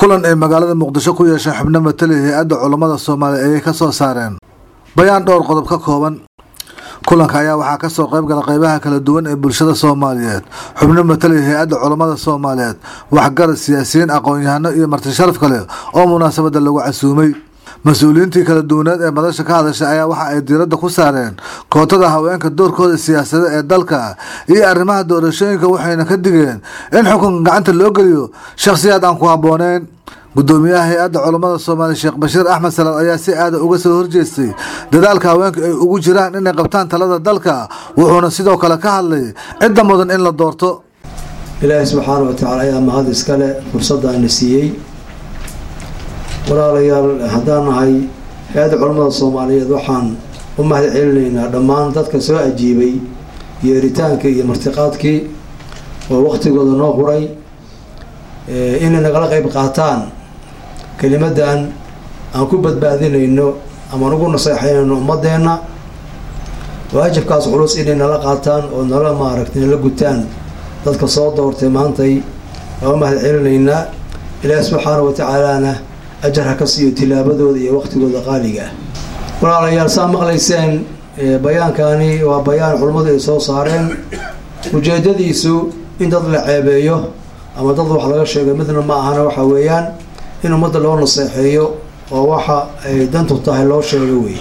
kulan ay magaalada muqdisho ku yeesheen xubno matali hay-adda culammada soomaaliya ayay ka soo saareen bayaan dhowr qodob ka kooban kulanka ayaa waxaa kasoo qayb gala qeybaha kala duwan ee bulshada soomaaliyeed xubno matali hay-adda culammada soomaaliyeed waxgarad siyaasiyiin aqoon-yahano iyo marti sharaf kale oo munaasabada lagu casuumay mas-uuliyiintii kala duwaneed ee madasha ka hadashay ayaa waxa ay diiradda ku saareen kootada haweenka doorkooda siyaasada ee dalka iyo arrimaha doorashooyinka waxayna ka digeen in xukunka gacanta loo geliyo shakhsiyaad aan ku habbooneyn gudoomiyaha hay-adda culammada soomaaliya sheekh bashiir axmed salaad ayaa si aada uga soo horjeestay dadaalka haweenka ay ugu jiraan inay qabtaan talada dalka wuxuuna sidoo kale ka hadlay cidda mudan in la doorto ilaahay subxaana wa tacaala ayaa mahad iskale fursaddaana siiyey walaalayaal haddaan nahay hay-adda culammada soomaaliyeed waxaan u mahad celinaynaa dhammaan dadka soo ajiibay yeeritaanka iyo martiqaadkii oo waqtigooda noo huray inay nagala qeyb qaataan kelimadan aan ku badbaadinayno ama nagu naseexeynayno ummadeenna waajibkaas culus inay nala qaataan oo nala maaragtay nala gutaan dadka soo doortay maantay waa u mahad celinaynaa ilaahi subxaana wa tacaalana ajar ha ka siiyo tilaabadooda iyo waqtigooda qaaliga ah walaalayaal saa maqlayseen bayaankani waa bayaan culummadu ay soo saareen ujeedadiisu in dad la ceebeeyo ama dad wax laga sheego midna ma ahana waxa weeyaan in ummadda loo naseexeeyo oo waxa ay dantu tahay loo sheego wey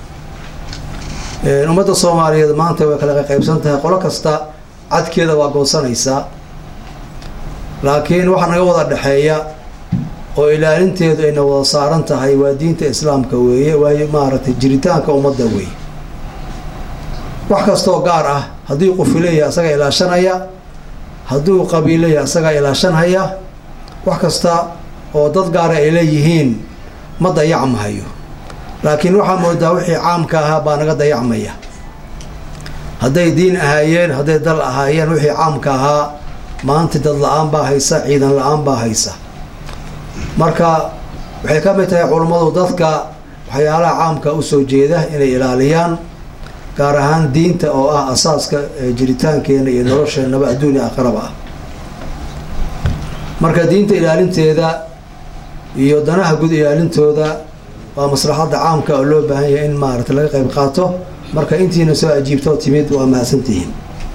ummadda soomaaliyeed maanta way kala qaybsan tahay qolo kasta cadkeeda waa goosanaysaa laakiin waxa naga wada dhexeeya oo ilaalinteedu ayna wada saaran tahay waa diinta islaamka weeye waayo maaragtay jiritaanka ummadda weeye wax kastaoo gaar ah haddii qufileeya asaga ilaashanaya hadduu qabiileya asagaa ilaashanhaya wax kasta oo dad gaara ay leeyihiin ma dayacmahayo laakiin waxaa moodaa wixii caamka ahaa baa naga dayacmaya hadday diin ahaayeen hadday dal ahaayeen wixii caamka ahaa maanta dad la-aan baa haysa ciidan la-aan baa haysa marka waxay ka mid tahay culummadu dadka waxyaalaha caamka usoo jeeda inay ilaaliyaan gaar ahaan diinta oo ah asaaska jiritaankeena iyo nolosheenaba adduunya aqraba ah marka diinta ilaalinteeda iyo danaha guud ilaalintooda waa maslaxadda caamka oo loo baahan yahay in maarata laga qayb qaato marka intiina soo ajiibtoo timid waa mahadsantihiin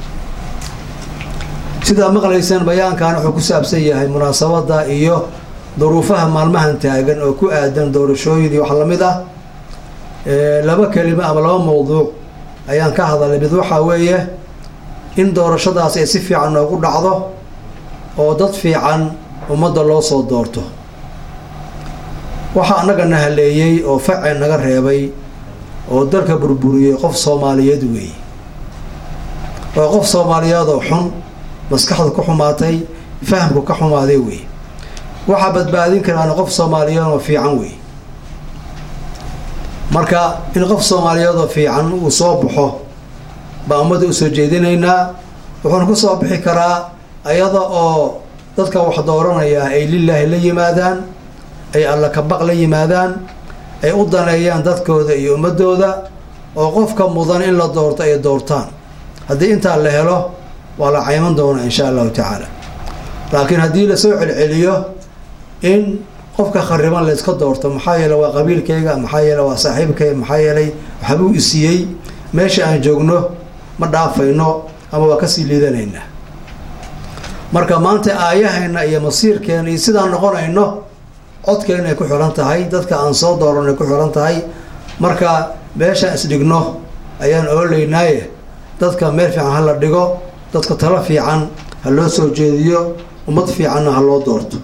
sidaa maqlayseen bayaankan wuxuu ku saabsan yahay munaasabadda iyo duruufaha maalmahan taagan oo ku aadan doorashooyin iyo wax lamid ah laba kelimo ama laba mawduuc ayaan ka hadalay mid waxaa weeye in doorashadaas ay si fiican noogu dhacdo oo dad fiican ummadda loo soo doorto waxaa annaga na haleeyey oo face naga reebay oo dalka burburiyey qof soomaaliyeed weeye oo qof soomaaliyeedoo xun maskaxda ku xumaatay fahamku ka xumaaday weeye waxaa badbaadin karaana qof soomaaliyeed oo fiican weeye marka in qof soomaaliyeedoo fiican uu soo baxo baa ummadda usoo jeedinaynaa wuxuuna ku soo bixi karaa ayada oo dadka wax dooranayaa ay lilaahi la yimaadaan ay alla kabaq la yimaadaan ay u daneeyaan dadkooda iyo ummadooda oo qofka mudan in la doorto ay doortaan haddii intaa la helo waa la cayman doonaa insha allahu tacaala laakiin haddii lasoo celceliyo in qofka khariban layska doorto maxaa yeele waa qabiilkayga maxaa yeele waa saaxiibkayga maxaa yeelay waxbuu isiiyey meesha aan joogno ma dhaafayno ama waa kasii liidanaynaa marka maanta aayahayna iyo masiirkeena iyo sidaan noqonayno codkeena ay ku xiran tahay dadka aan soo dooran ay ku xiran tahay marka meeshaan isdhigno ayaan oolaynaaye dadka meel fiican ha la dhigo dadka talo fiican ha loo soo jeediyo ummad fiicanna ha loo doorto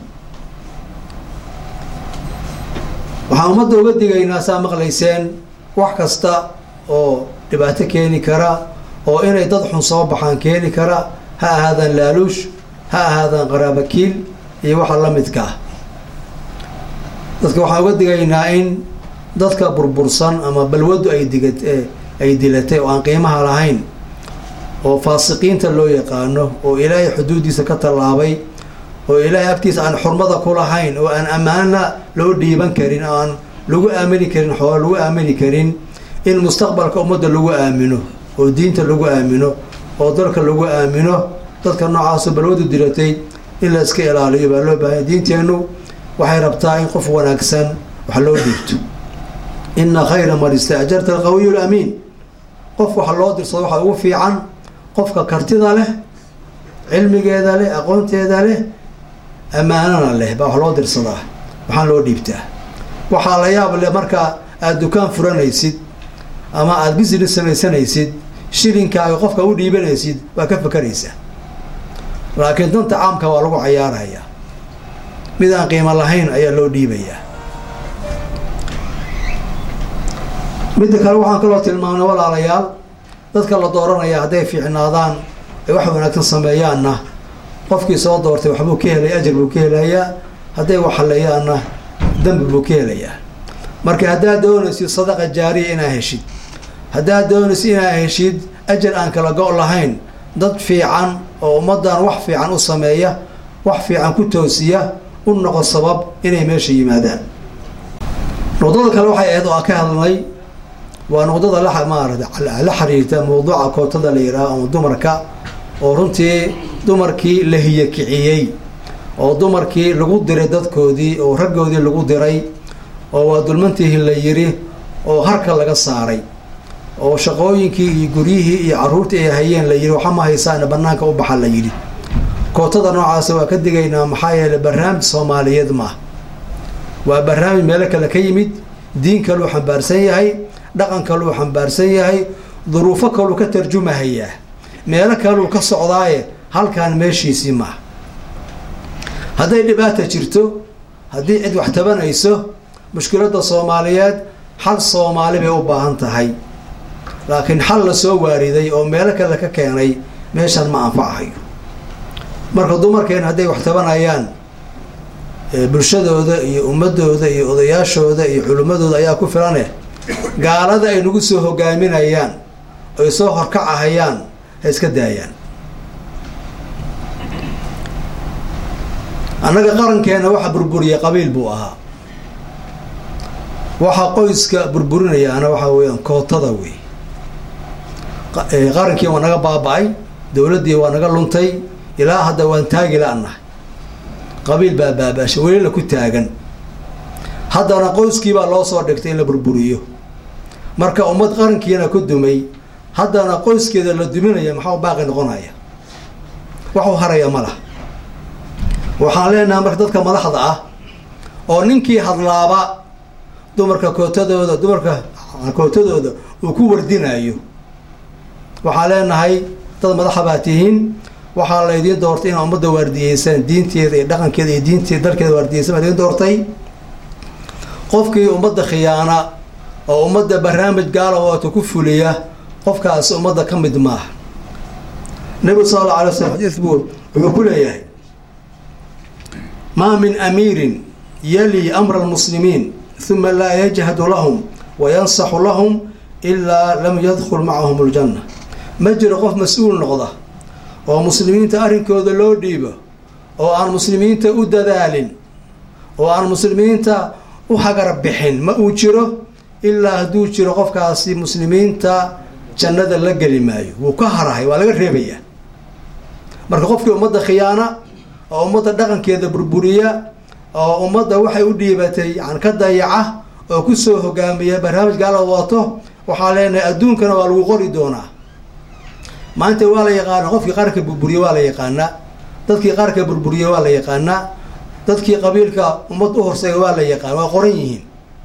waxaan ummadda uga digaynaa saa maqlayseen wax kasta oo dhibaato keeni kara oo inay dad xun soo baxaan keeni kara ha ahaadaan laaluush ha ahaadaan qaraabakiil iyo waxa la midka ah dadka waxaan uga digaynaa in dadka burbursan ama balwadu ay diga ay dilatay oo aan qiimaha lahayn oo faasiqiinta loo yaqaano oo ilaahay xuduuddiisa ka tallaabay oo ilaahay agtiisa aan xurmada ku lahayn oo aan ammaana loo dhiiban karin oo aan lagu aamini karin xoolo lagu aamini karin in mustaqbalka ummadda lagu aamino oo diinta lagu aamino oo dalka lagu aamino dadka noocaaso balwadu dilatay in la iska ilaaliyo baa loo baahanya diinteennu waxay rabtaa in qof wanaagsan wax loo dhiibto ina khayra man istaajarta alqawiyu lamiin qof waxa loo dirsado waxaa ugu fiican qofka kartida leh cilmigeeda leh aqoonteeda leh ammaanana leh baa wax loo dirsadaa waxaan loo dhiibtaa waxaa la yaab leh marka aada dukaan furanaysid ama aada business samaysanaysid shilinkaaga qofka u dhiibanaysid waa ka fakaraysaa laakiin danta caamka waa lagu cayaarayaa mid aan qiimo lahayn ayaa loo dhiibayaa midda kale waxaan kaloo tilmaamnay walaalayaal dadka la dooranaya hadday fiicnaadaan ay wax wanaagsan sameeyaanna qofkii soo doortay waxbuu ka helaya ajar buu ka helayaa hadday waxaleeyaanna dambi buu ka helayaa marka haddaad doonaysid sadaqa jaariya inaad heshid haddaad doonaysid inaad heshid ajar aan kala go' lahayn dad fiican oo ummaddan wax fiican u sameeya wax fiican ku toosiya u noqo sabab inay meesha yimaadaan nuqdada kale waxay ahayd oo aan ka hadlnay waa nuqdada la maarata la xiriirta mawduuca kootada la yidhaaho ama dumarka oo runtii dumarkii la hiyakiciyey oo dumarkii lagu diray dadkoodii oo raggoodii lagu diray oo waa dulmantiihi la yiri oo harka laga saaray oo shaqooyinkii iyo guryihii iyo caruurtii ay hayeen la yidhi waxa ma haysaana banaanka u baxa la yidhi kootada noocaasa waa ka digaynaa maxaa yeeley barnaamij soomaaliyeed maaha waa barnaamij meelo kale ka yimid diin kaluu xambaarsan yahay dhaqan kaluu xambaarsan yahay duruufo kaluu ka tarjumahayaa meelo kaluu ka socdaaye halkaan meeshiisii maaha hadday dhibaata jirto haddii cid wax tabanayso mushkiladda soomaaliyeed xal soomaali bay u baahan tahay laakiin xal la soo waariday oo meelo kale ka keenay meeshan ma anfacahayo marka dumarkeen hadday wax tabanayaan bulshadooda iyo ummadooda iyo odayaashooda iyo culimmadooda ayaa ku filane gaalada ay nagu soo hogaaminayaan oy soo horkacahayaan ha iska daayaan annaga qarankeena waxa burburiyay qabiil buu ahaa waxaa qoyska burburinayaana waxaa weyaan kootada wey qarankii waa naga baaba-ay dowladdii waa naga luntay ilaa hadda waan taagi la-nahay qabiil baa baaba-ashay welila ku taagan haddana qoyskiibaa loo soo dhigtay in la burburiyo marka ummad qarankiina ku dumay haddana qoyskeeda la duminaya maxaa baaqi noqonaya waxu haraya ma lah waxaan leenahay marka dadka madaxda ah oo ninkii hadlaaba dumarka kootadooda dumarka kootadooda uu ku wardinayo waxaan leenahay dad madaxa baa tihiin waxaa laydiin doortay inaa ummadda waardiyeysaan diinteeda iyo dhaqankeeda iyo diinteeda dalkeeda waardiyeysan baa idiin doortay qofkii ummadda khiyaana oo ummadda barnaamij gaala waata ku fuliya qofkaasi ummadda ka mid maaha nebigu sal alla alay slam xadiis buu wuxuu ku leeyahay maa min amiirin yali amra almuslimiin uma laa yajhadu lahum wa yansaxu lahum ilaa lam yadkhul macahum aljanna ma jiro qof mas-uul noqda oo muslimiinta arrinkooda loo dhiibo oo aan muslimiinta u dadaalin oo aan muslimiinta u hagar bixin ma uu jiro ilaa hadduu jiro qofkaasi muslimiinta jannada la geli maayo wuu ka harahay waa laga reebayaa marka qofkii ummadda khiyaana oo ummadda dhaqankeeda burburiya oo ummadda waxay u dhiibatay yan ka dayaca oo kusoo hogaamiya barnaamij gaala wato waxaa leenahay adduunkana waa lagu qori doonaa maanta waa la yaqaana qofkii qaranka burburiye waa la yaqaanaa dadkii qaranka burburiye waa la yaqaanaa dadkii qabiilka ummad u horseega waa la yaqaan waa qoran yihiin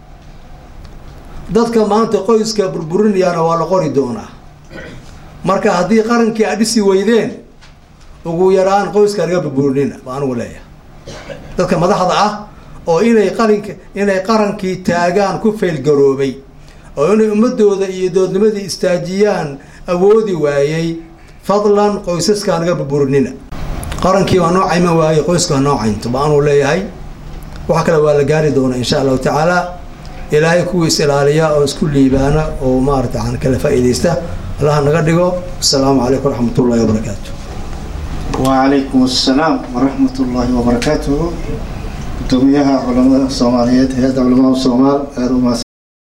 dadka maanta qoyska burburinayaana waa la qori doonaa marka haddii qarankii aad dhisi weydeen ugu yaraan qoyska naga burburinina baa anugu leeyahay dadka madaxda ah oo inay qarinka inay qarankii taagaan ku faylgaroobay oo inay ummadooda iyo doodnimadii istaajiyaan awoodi waayey fadlan qoysaskaa naga burburinina qarankii waa noo cayman waayey qoyska waa noo caynto ba anuu leeyahay waxa kale waa la gaari doonaa insha allahu tacaala ilaahay kuwii is ilaaliya oo isku liibaana oo maarata aan kala faa'iidaysta allaha naga dhigo asalaamu calaykum waraxmat ullahi wabarakaatu وعليكم السلام ورحمة الله وبركاته قدوميها علماء الصوماليات هذا علماء الصومال هذا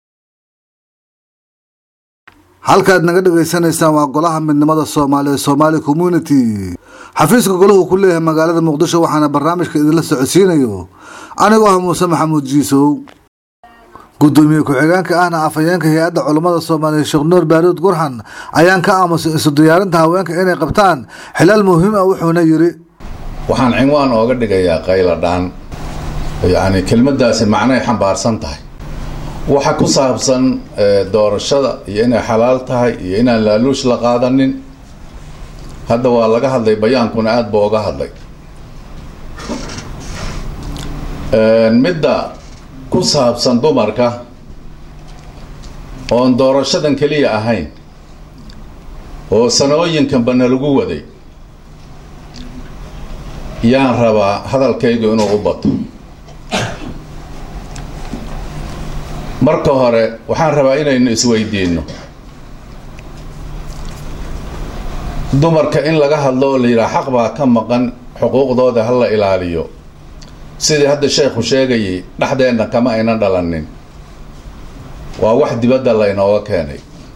halkaad naga dhagaysanaysaan waa golaha midnimada soomaaliya somaali community xafiiska golahu ku leeyahay magaalada muqdisho waxaana barnaamijka idinla socodsiinayo anigoo ah muuse maxamuud jiisow gudoomiye ku-xigeenka ahna afhayeenka hay-adda culammada soomaaliya sheekh nuur baaruud gurxan ayaan ka aamusay isu diyaarinta haweenka inay qabtaan xilal muhiim ah wuxuuna yidhi waxaan cinwaan ooga dhigayaa qayladhaan yacni kelmaddaasi macnay xambaarsan tahay waxa ku saabsan doorashada iyo inay xalaal tahay iyo inaan laaluush la qaadanin hadda waa laga hadlay bayaankuna aada buu oga hadlay midda ku saabsan dumarka oon doorashadan keliya ahayn oo sanooyinkanba nalagu waday yaan rabaa hadalkaygu inuu u bato marka hore waxaan rabaa inaynu isweydiino dumarka in laga hadlo oo la yidhaha xaq baa ka maqan xuquuqdooda ha la ilaaliyo sidii hadda sheekhu sheegayay dhexdeenna kama aynan dhalanin waa wax dibadda laynooga keenay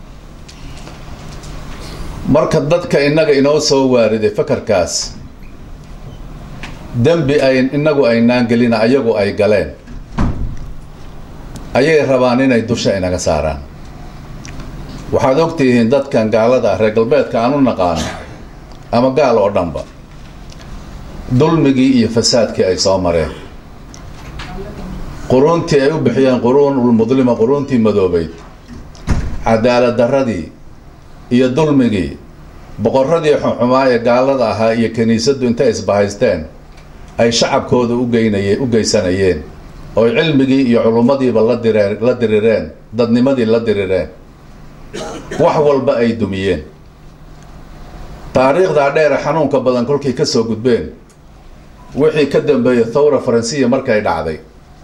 marka dadka innaga inoo soo waariday fakarkaas dembi ay innagu aynaan gelina ayagu ay galeen ayay rabaan inay dusha inaga saaraan waxaad ogtihiin dadkan gaalada ah reer galbeedka aan u naqaano ama gaal oo dhanba dulmigii iyo fasaadkii ay soo mareen quruuntii ay u bixiyeen quruunulmudlima quruuntii madoobeyd cadaalad darradii iyo dulmigii boqorradii xunxumaa ee gaalada ahaa iyo kiniisaddu intay isbahaysteen ay shacabkooda ugeynay u geysanayeen ooy cilmigii iyo culummadiiba la direen la dirireen dadnimadii la dirireen wax walba ay dumiyeen taariikhdaa dheere xanuunka badan kolkay ka soo gudbeen wixii ka dambeeyey thawra faransiya markay dhacday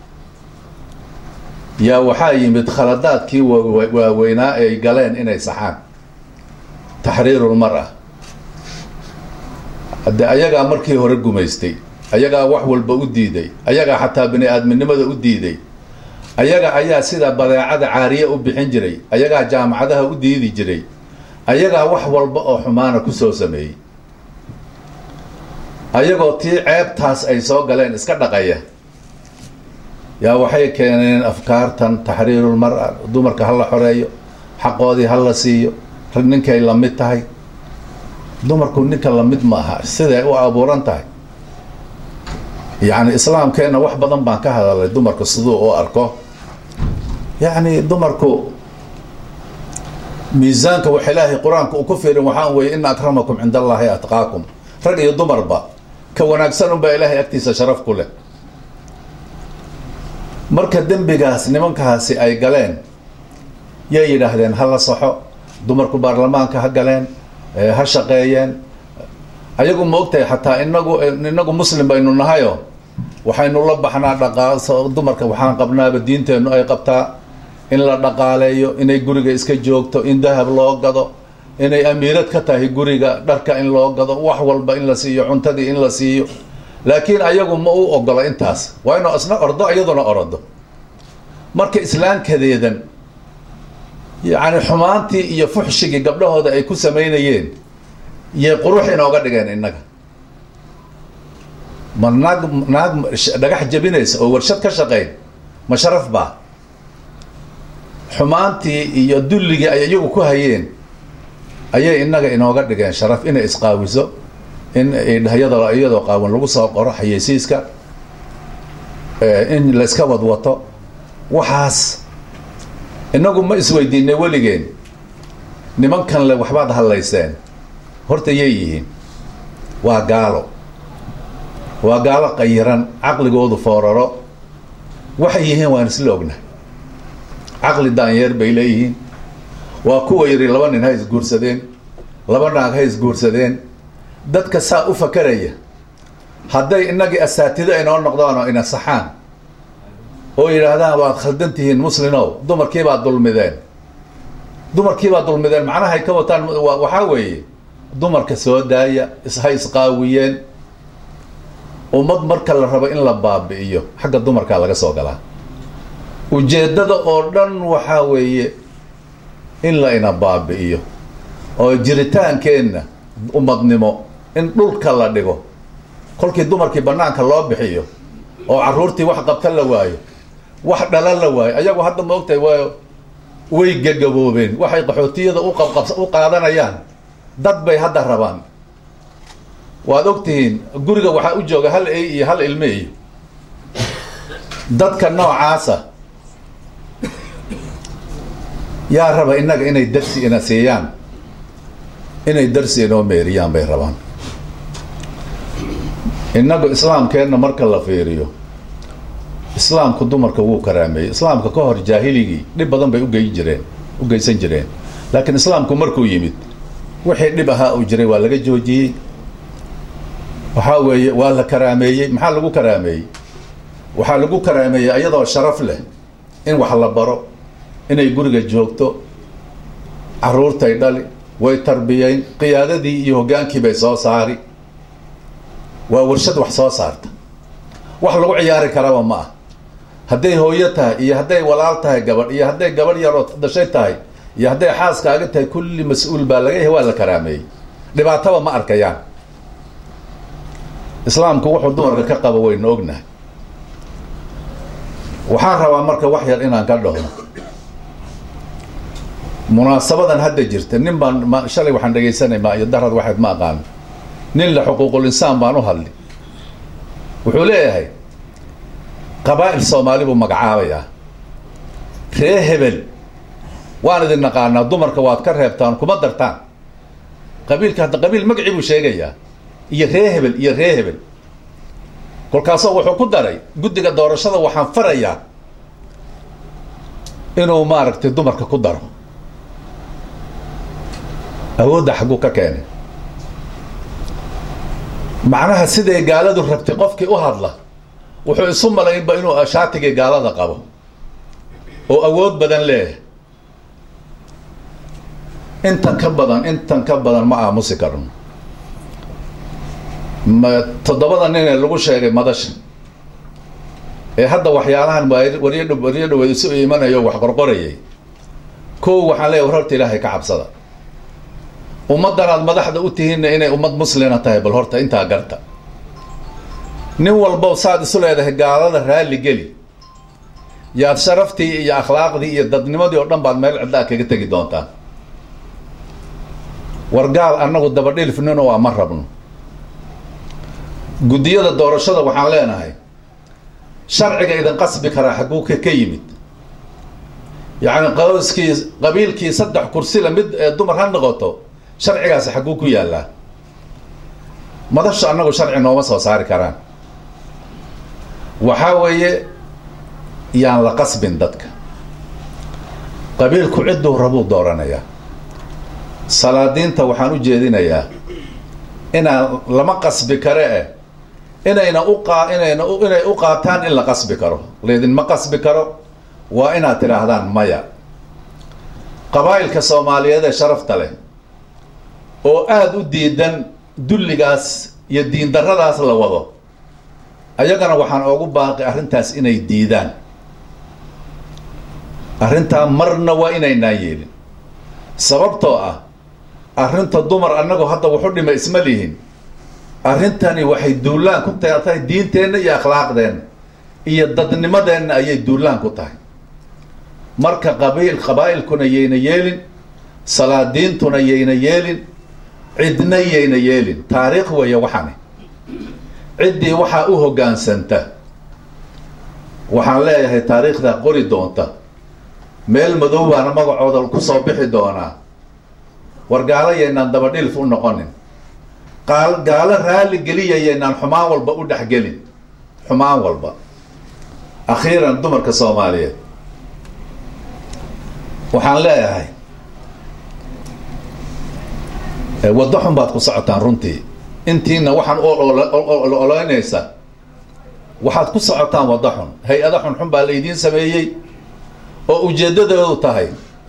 yaa waxaa yimid khaladaadkii waaweynaa ay galeen inay saxaan taxriirul mar-a haddee ayagaa markii hore gumaystay ayagaa wax walba u diiday ayagaa xataa bini aadminimada u diiday ayaga ayaa sida badeecada caariye u bixin jiray ayagaa jaamacadaha u diidi jiray ayagaa wax walba oo xumaana ku soo sameeyey ayagoo tii ceebtaas ay soo galeen iska dhaqaya yaa waxay keeneen afkaartan taxriirul mar-a dumarka ha la xoreeyo xaqoodii ha la siiyo rag ninkay la mid tahay dumarku ninka la mid ma aha siday u abuuran tahay yacni islaamkeenna wax badan baan ka hadalay dumarku siduu u arko yacni dumarku miisaanka wax ilaahay qur-aanka uu ku fiirin waxaan weeye ina akramakum cinda allaahi atqaakum rag iyo dumarba ka wanaagsan unbaa ilaahay agtiisa sharaf ku leh marka dembigaas nimankaasi ay galeen yay yidhaahdeen ha la saxo dumarku baarlamaanka ha galeen ha shaqeeyeen ayagu ma ogtahay xataa inagu inagu muslim baynu nahayo waxaynu la baxnaa dhaqaa dumarka waxaan qabnaaba diinteennu ay qabtaa in la dhaqaaleeyo inay guriga iska joogto in dahab loo gado inay amiirad ka tahay guriga dharka in loo gado wax walba in la siiyo cuntadii in la siiyo laakiin ayagu ma u ogolo intaas waa inuu isna ordo iyaduna orodo marka islaamkadeedan yacni xumaantii iyo fuxshigii gabdhahooda ay ku samaynayeen yay qurux inooga dhigeen innaga ma naag naag dhagax jabinaysa oo warshad ka shaqayn ma sharaf baa xumaantii iyo dulligii ay iyagu ku hayeen ayay innaga inooga dhigeen sharaf inay isqaawiso in iyadoo iyadoo qaawan lagu soo qoro xayeysiiska in la iska wadwato waxaas innagu ma isweydiinay weligeen nimankan le waxbaad hadlayseen horta yay yihiin waa gaalo waa gaalo qayiran caqligoodu fooraro waxay yihiin waan isla ogna caqli daanyeer bay leeyihiin waa kuwa yidhi laba nin ha isguursadeen laba naag ha isguursadeen dadka saa u fakaraya hadday innagii asaatido inoo noqdaan oo ina saxaan oo yidhaahdaan waad khaldan tihiin muslinow dumarkiibaad dulmideen dumarkiibaad dulmideen macnahay ka wataan waxaa weeye dumarka soo daaya ha isqaawiyeen ummad marka la rabo in la baabi'iyo xagga dumarkaa laga soo galaa ujeeddada oo dhan waxaa weeye in la ina baabi'iyo oo jiritaankeenna ummadnimo in dhulka la dhigo kolkii dumarkii bannaanka loo bixiyo oo carruurtii wax qabta la waayo wax dhala la waayo ayagu hadda ma ogtahay waa way gagaboobeen waxay qaxootiyada u qabqab u qaadanayaan dad bay hadda rabaan waad ogtihiin guriga waxaa u jooga hal ey iyo hal ilme iyo dadka noocaasa yaa raba innaga inay darsi ina siiyaan inay darsi inoo meeriyaan bay rabaan innagu islaamkeenna marka la fiiriyo islaamku dumarka wuu karaameeyey islaamka ka hor jaahiligii dhib badan bay ugeyn jireen u geysan jireen laakiin islaamku markuu yimid wixii dhib ahaa uu jiray waa laga joojiyey waxaa weeye waa la karaameeyey maxaa lagu karaameeyey waxaa lagu karaameeyey iyadoo sharaf leh in wax la baro inay guriga joogto carruurtay dhali way tarbiyeyn qiyaadadii iyo hoggaankii bay soo saari waa warshad wax soo saarta wax lagu ciyaari karaba ma ah hadday hooyo tahay iyo hadday walaal tahay gabadh iyo hadday gabadh yaroo dashay tahay iyo hadday xaaskaaga tahay kulli mas-uul baa laga yahay waa la karaameeyey dhibaataba ma arkayaan islaamku wuxuu dumarka ka qabo waynu ognahay waxaan rabaa marka wax yar inaan ka dhaho munaasabadan hadda jirta nin baan ma shalay waxaan dhegaysanay ma iyo darad waxayd ma aqaan nin la xuquuqul insaan baan u hadli wuxuu leeyahay qabaa'il soomaali buu magacaabayaa ree hebel waan idin naqaanaa dumarka waad ka reebtaan kuma dartaan qabiilka hadda qabiil magacii buu sheegayaa iyo ree hebel iyo ree hebel kolkaasoo wuxuu ku daray guddiga doorashada waxaan farayaa inuu maaragtay dumarka ku daro awoodda xagguu ka keenay macnaha siday gaaladu rabtay qofkii u hadla wuxuu isu malaynba inuu shaatigii gaalada qabo oo awood badan leeyahay intan ka badan intan ka badan ma aamusi karno ma toddobada nin ee lagu sheegay madasha ee hadda waxyaalahan waryo waryo dhaweed isu iimanayo wax qorqorayay kow waxaan leeyahy war horta ilaahay ka cabsada ummaddan aad madaxda u tihiinna inay ummad muslina tahay bal horta intaa garta nin walbow saad isu leedahay gaalada raalli geli yaad sharaftii iyo akhlaaqdii iyo dadnimadii oo dhan baad meel ciddaa kaga tegi doontaa war gaal annagu dabadhilfnino waa ma rabno guddiyada doorashada waxaan leenahay sharciga idin qasbi karaa xagguu ka ka yimid yacni qawskii qabiilkii saddex kursila mid ee dumar ha noqoto sharcigaasi xagguu ku yaallaa madashu annagu sharci nooma soo saari karaan waxaa weeye yaan la qasbin dadka qabiilku cidduu rabuu dooranayaa salaadiinta waxaan u jeedinayaa inaan lama qasbi kare eh inayna uqaa inayna inay u qaataan in la qasbi karo laydinma qasbi karo waa inaad tidhaahdaan maya qabaa'ilka soomaaliyeed ee sharafta leh oo aada u diidan dulligaas iyo diindarradaas la wado ayagana waxaan oogu baaqi arrintaas inay diidaan arrintaa marna waa inaynaan yeelin sababtoo ah arrinta dumar annagu hadda wuxu dhima isma lihin arrintani waxay duulaan ku tahay diinteenna iyo akhlaaqdeenna iyo dadnimadeenna ayay duulaan ku tahay marka qabiil qabaa'ilkuna yayna yeelin salaadiintuna yayna yeelin cidna yayna yeelin taariikh weeye waxani ciddii waxaa u hoggaansanta waxaan leeyahay taariikhdaa qori doonta meel madow baana magacooda ku soo bixi doonaa war gaalo yaynaan dabadhilf u noqonin qaal gaalo raalli geliya yaynaan xumaan walba u dhexgelin xumaan walba akhiiran dumarka soomaaliyeed waxaan leeyahay waddo xun baad ku socotaan runtii intiina waxaan ololeynaysa waxaad ku socotaan waddo xun hay-ada xunxun baa laydiin sameeyey oo ujeeddadoodu tahay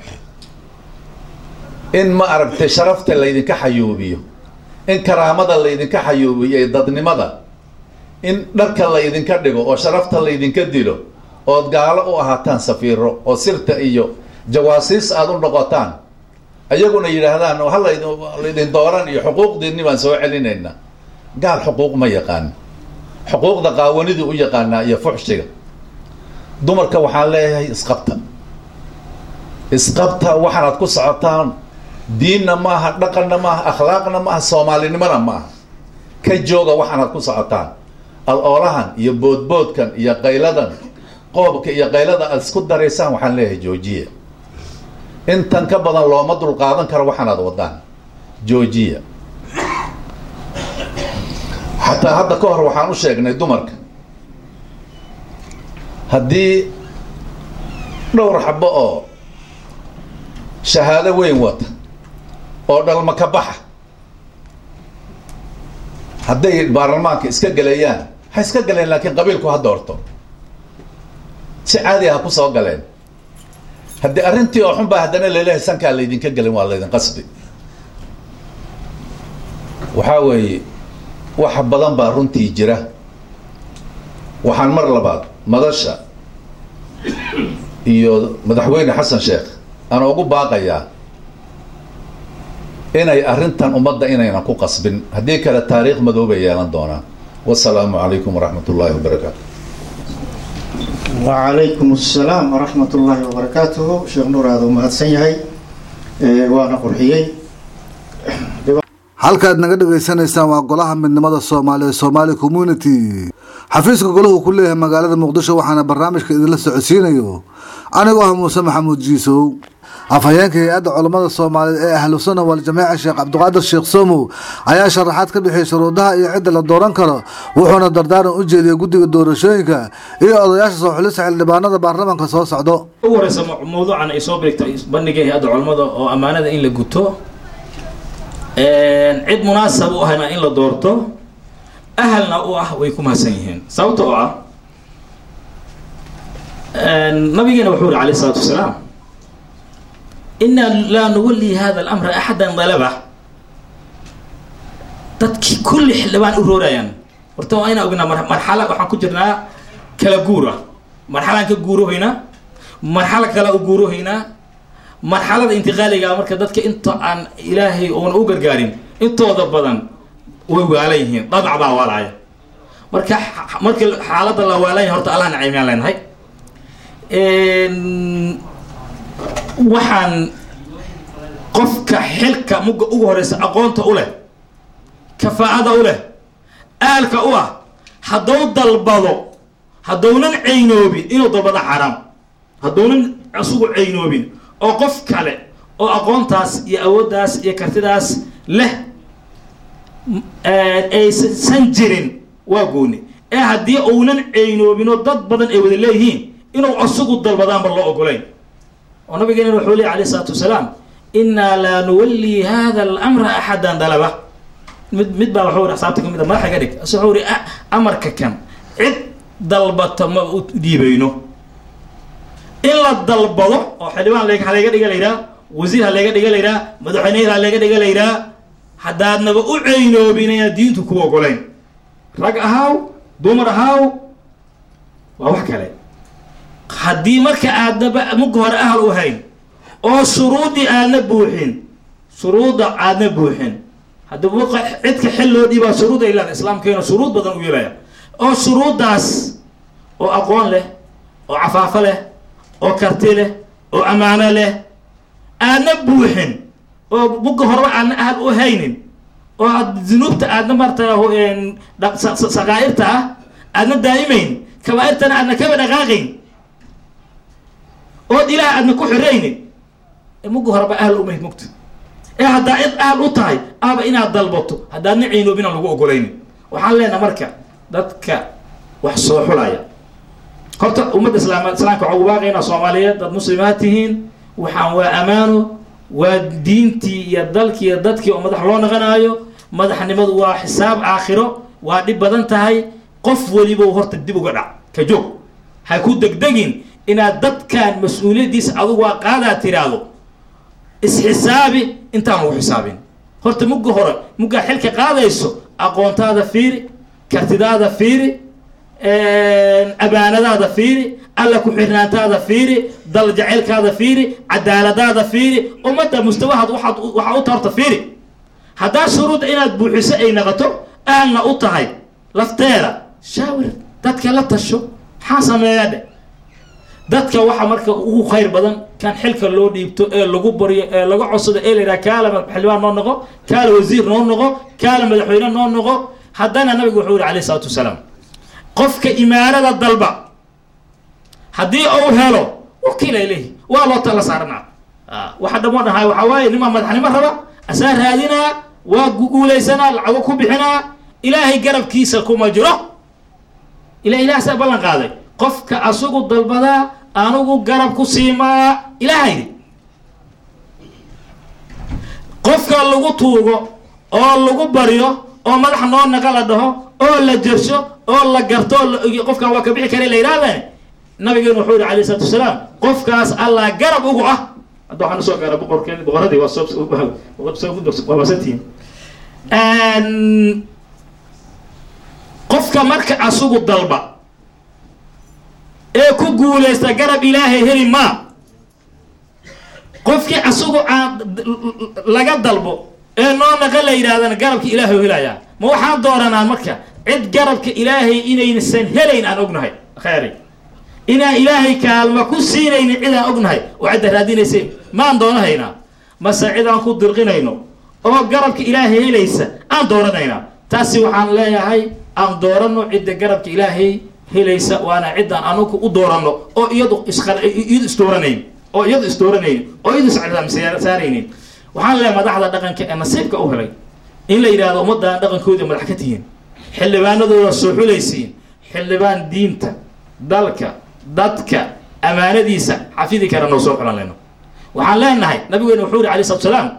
in ma aragtay sharafta laydinka xayuubiyo in karaamada laydinka xayuubiyo ee dadnimada in dharka laydinka dhigo oo sharafta laydinka dilo ood gaalo u ahaataan safiiro oo sirta iyo jawaasiis aada u noqotaan ayaguna yidhaahdaan ha laydin laydin dooran iyo xuquuqdiinni baan soo celinaynaa gaal xuquuq ma yaqaan xuquuqda qaawanidii u yaqaanaa iyo fuxshiga dumarka waxaan leeyahay isqabta isqabta waxaanaad ku socotaan diinna maaha dhaqanna maaha akhlaaqna maaha soomaalinimona maaha ka jooga waxaanaad ku socotaan al-oolahan iyo boodboodkan iyo qayladan qoobka iyo qaylada aad isku daraysaan waxaan leeyahay joojiya intan ka badan looma dulqaadan karo waxaanaad wadaan joojiya xataa hadda ka hor waxaan u sheegnay dumarka haddii dhowr xabo oo shahaado weyn wata oo dhalma ka baxa hadday baarlamaanka iska gelayaan ha iska galeen laakiin qabiilku ha doorto si caadi ha ku soo galeen haddii arrintii oo xun baa haddana laleeyahay sankaa laydinka gelin waa laydin qasbi waxaa weeye wax badan baa runtii jira waxaan mar labaad madasha iyo madaxweyne xasan sheekh aan ugu baaqayaa inay arrintan ummadda inaynan ku qasbin haddii kale taariikh madoobay yeelan doonaan wasalaamu calaykum waraxmat ullaahi wabarakaatu وعليكم السلام ورحمة الله وبركاته شيخ نور هذا ومهدسن يهي وانا قرحيي halkaad naga dhagaysanaysaan waa golaha midnimada soomaaliya somaali community xafiiska golahu ku leeyahay magaalada muqdisho waxaana barnaamijka idinla socodsiinayo anigoo ah muuse maxamuud jiisow afhayeenka hay-adda culammada soomaaliyeed ee ahlu sunna waljamaaca sheekh cabdiqaadir sheekh somow ayaa sharaxaad ka bixiyay shuruudaha iyo cidda la dooran karo wuxuuna dardaaran u jeediyey guddiga doorashooyinka iyo odayaasha soo xulista xildhibaanada baarlamaanka soo socdo ugu horeysa mawduucan ay soo beegtay bandhiga hay-adda culammada oo ammaanada in la guto cid munaasab u ahna in la doorto ahalna u ah way ku mahadsan yihiin sababta oo ah nabigeena wuxuu yihi alayh isalaatu wasalaam inaa laa nuwalli hada alamra axadan dalaba dadkii kulli xildhibaan u roorayaan horta waa inaa ognaa marxala waxaan ku jirnaa kala guura marxalaan ka guurohaynaa marxalo kale u guurohaynaa marxalada intiqaaliga marka dadka inta aan ilaahay oona u gargaarin intooda badan way waalan yihiin dhadac baa waalaya marka marka xaaladda la waalan yahay horta allah naciimyaan leenahay waxaan qofka xilka mugga ugu horeysa aqoonta u leh kafaa'ada u leh aalka u ah hadduu dalbado haddounan caynoobin inuu dalbado xaaraam haddounan isugu caynoobin oo qof kale oo aqoontaas iyo awooddaas iyo kartidaas leh aysan jirin waa gooni ee haddii uunan caynoobinoo dad badan ay wada leeyihiin inuu asugu dalbadaanba loo ogolayn oo nabigeena wuxuu leey alayh isalaatu wasalaam innaa laa nuwallii hada alamra axadan dalaba mid mid baa waxuu ri asaabta ka mid a madaxa ga dhig ase wuxuu ri amarka kan cid dalbata ma u dhiibayno in la dalbado oo xildhibaan ha layga dhiga layidhaha wasiir ha layga dhiga layidhaha madaxweyneher ha layga dhiga layidhaha haddaadnaba u ceynoobin inaad diintu ku ogolayn rag ahaaw dumar ahaaw waa wax kale haddii marka aadnaba mugga hore ahal u hayn oo shuruuddii aadna buuxin shuruudda aadna buuxin haddaba cidka xil loo dhiibaa shuruud ay leeda islaamkeena shuruud badan u yeelaya oo shuruuddaas oo aqoon leh oo cafaafo leh oo karti leh oo ammaano leh aadna buuxin oo mugga horeba aadna ahal u haynin oo aad dunuubta aadna marta saqaa'irta ah aadna daa'imayn kabaa'irtana aadna kaba dhaqaaqayn ood ilaah aadna ku xiraynin ee mugga horeba ahal umayd mugta ee haddaa cid ahal u tahay ahba inaad dalbato haddaadna caynoobin aan lagu ogolaynin waxaan leenaha marka dadka wax soo xulaya horta ummadda islaam islaamka waxaa ugu baaqaynaa soomaaliyeed dad muslimaad tihiin waxaan waa amaano waa diintii iyo dalkii iyo dadkii oo madax loo naqanaayo madaxnimadu waa xisaab aakhiro waa dhib badan tahay qof weliba horta dib uga dhac ka joog ha ku degdegin inaad dadkan mas-uuliyaddiisa adugu waa qaadaad tiraahdo isxisaabi intaan lagu xisaabin horta mugga hore muggaa xilka qaadayso aqoontaada fiiri kartidaada fiiri abaanadaada fiiri alla ku xirnaantaada fiiri dal jacaylkaada fiiri cadaaladaada fiiri ummadda mustawahaad waaad waxaa u tarta fiiri haddaa shuruudda inaad buuxiso ay naqato ahalna u tahay lafteeda shaawir dadka la tasho maxaa sameeyaa dhe dadka waxa marka ugu khayr badan kan xilka loo dhiibto ee lagu baryo ee laga codsado ee la yidhaha kaala xildhibaan noo noqo kaala wasiir noo noqo kaala madaxweyne noo noqo haddana nabigu wuxuu yihi alayh isalaatu wasalaam qofka imaarada dalba haddii uu helo wakiila ilayhi waa loo tala saarnaa waxa dhamo dhahay waxaa waaye nimaa madaxnimo raba asaa raadinaa waa guguulaysanaa lacago ku bixinaa ilaahay garabkiisa kuma jiro ila ilaah saa ballan qaaday qofka asugu dalbadaa anugu garab ku siimaa ilaahaydi qofka lagu tuugo oo lagu baryo oo madax noo naqa la dhaho oo la jersho oo la garto qofkan waa ka bixi kara la yidhahdeen nabigeenu wuxuu yihi alayh isalaatu wasalaam qofkaas allah garab ugu ah hadda waxaan usoo gaara boqorkeen boqoradii waa soo waa masantihiin qofka marka asugu dalba ee ku guulaysta garab ilaahay heli maa qofkii asugu aan laga dalbo ee noo naqa la yidhahdana garabka ilaahay helayaa ma waxaan dooranaa marka cid garabka ilaahay inaysan helayn aan ognahay khayri inaan ilaahay kaalma ku siinaynin cidaan ognahay oo cidda raadinaysay maan doonahaynaa mase cidaan ku dirqinayno oo garabka ilaahay helaysa aan dooranaynaa taasi waxaan leeyahay aan doorano cidda garabka ilaahay helaysa waana ciddaan anugu u dooranno oo iyadu iyadu isdooranayn oo iyadu isdooranayn oo iyadu issaaraynin waxaan leeyahay madaxda dhaqanka ee nasiibka u helay in la yidhahdo ummaddan dhaqankooda madax ka tihiin xildhibaanadooda soo xulaysiin xildhibaan diinta dalka dadka amaanadiisa xafidi kara noo soo xulan leyno waxaan leenahay nabigeena wuxuu yihi alay slatu salaam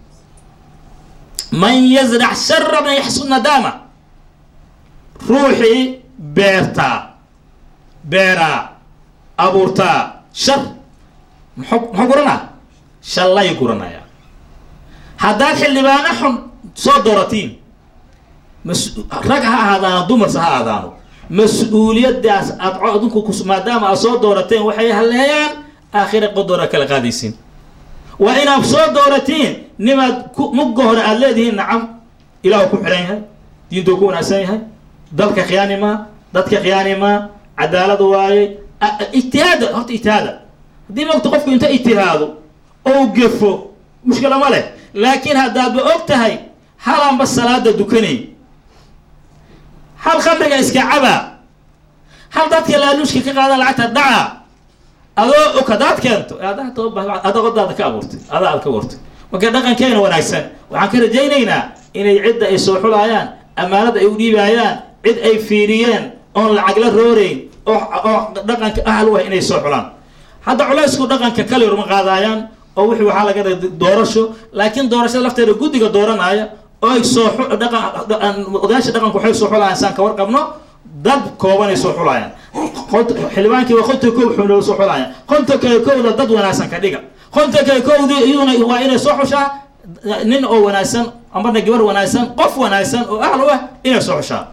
man yazrac shara man yaxsud nadaama ruuxii beertaa beeraa abuurtaa shar mxu muxuu guranaa shallay guranaya haddaad xildhibaano xun soo dooratiin mas rag ha ahaadaano dumarse ha aadaano mas-uuliyadaas aad adinku ku maadaama aad soo doorateen waxay haleeyaan aakhira qodora kala qaadaysiin waa inaad soo dooratiin nimaad ku mugga hore aada leedihiin nacam ilaahu ku xihan yahay diintuu ku wanaagsan yahay dalka khiyaanimaa dadka khiyaanimaa cadaalad waaye ijtihaada horta ijtihaada haddii mogta qofku inta ijtihaado ou gefo mushkila ma leh laakiin haddaadba og tahay halanba salaada dukanay hal khamriga iska cabaa hal dadka laaluushka ka qaada lacagta dhaca adoo og haddaad keento adaa odaada ka abuurtay adaa aad ka abuurtay marka dhaqankeena wanaagsan waxaan ka rajaynaynaa inay cidda ay soo xulaayaan ammaanada ay u dhiibaayaan cid ay fiiriyeen oon lacag la rooreyn oo oo dhaqanka ahal u ah inay soo xulaan hadda culaysku dhaqanka kale urma qaadaayaan oo wixii waxaa laga dhigay doorasho laakiin doorashada lafteeda guddiga dooranaya oo ay soo dhaqan odayaasha dhaqanku waxay soo xulayaan saan ka warqabno dad koobanay soo xulayaan xildhibaankiiba konta kow xunoo soo xulayaan konta kale kowda dad wanaagsan ka dhiga konta kale kowdi iyaduna waa inay soo xushaa nin oo wanaagsan amarna gabar wanaagsan qof wanaagsan oo ahl u ah inay soo xushaa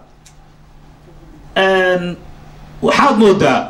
waxaad moodaa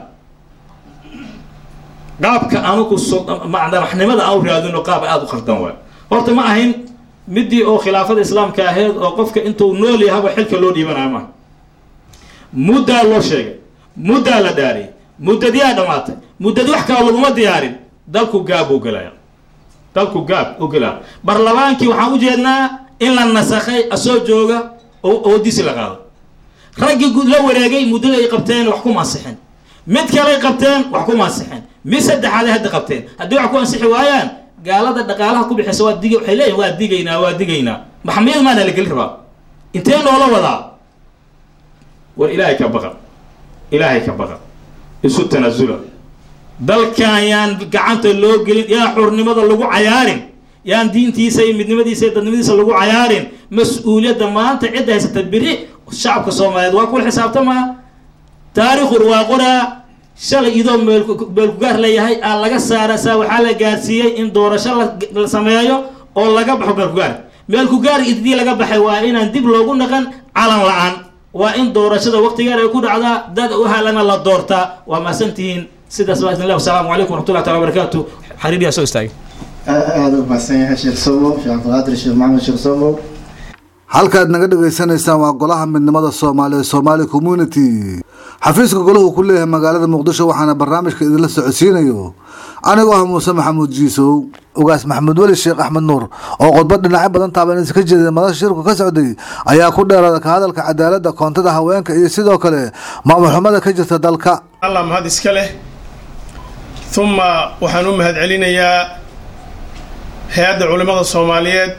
qaabka anugu madaxnimada aan u raadino qaab aada u khaldan waay horta ma ahayn midii oo khilaafada islaamka ahayd oo qofka intuu nool yahaba xilka loo dhiibanayo maaha muddaa loo sheegay muddaa la dhaariyay muddadiyaa dhamaatay muddadi wax kala laguma diyaarin dalku gaab u gelaya dalku gaab u gelaya barlamaankii waxaan u jeednaa in la nasakhay asoo jooga oo oodisi la qaado raggii la wareegay muddada ay qabteen wax kuma ansixin mid kaley qabteen wax kuma ansixin mid saddexaaday hadda qabteen haddii wax ku ansixi waayaan gaalada dhaqaalaha ku bixisa waa dig waxay leeyihin waa digaynaa waa digaynaa maxamiyad maana la geli rabaa intee noola wadaa war ilaahay ka baqa ilaahay ka baqa isu tanaasula dalkan yaan gacanta loo gelin yaan xurnimada lagu cayaarin yaan diintiisa iyo midnimadiisa iyo dadnimadiisa lagu cayaarin mas-uuliyadda maanta cidda haysata beri shacabka soomaaliyeed waa kula xisaabtamaa taariikhur waa qoraa shalay idoo meelkugaar leeyahay aa laga saara saa waxaa la gaarsiiyey in doorasho la sameeyo oo laga baxo meelkugaar meelkugaar idii laga baxay waa inaan dib loogu naqan calan la-aan waa in doorashada waqtigeer ay ku dhacdaa dad u halana la doortaa waa mahadsantihiin sidaas baa idin leh wasalaamu calaykum waraxmatullahi taala wabarakaatu xariiriyaa soo istaagay aada u mahadsan yahay sheekh somo sheekh cabdilqaadir sheekh maxamed sheekh somo halkaad naga dhagaysanaysaan waa golaha midnimada soomaaliya somaali community xafiiska golahu ku leeyahay magaalada muqdisho waxaana barnaamijka idinla socodsiinayo anigoo ah muuse maxamuud jiisow ugaas maxamuud weli sheekh axmed nuur oo khudbad dhinacyo badan taabanaysa ka jeeda madasha shirku ka socday ayaa ku dheeraada ka hadalka cadaaladda koontada haweenka iyo sidoo kale maamul xumada ka jirta dalka allah mahad iska leh uma waxaan u mahad celinayaa hay-adda culimmada soomaaliyeed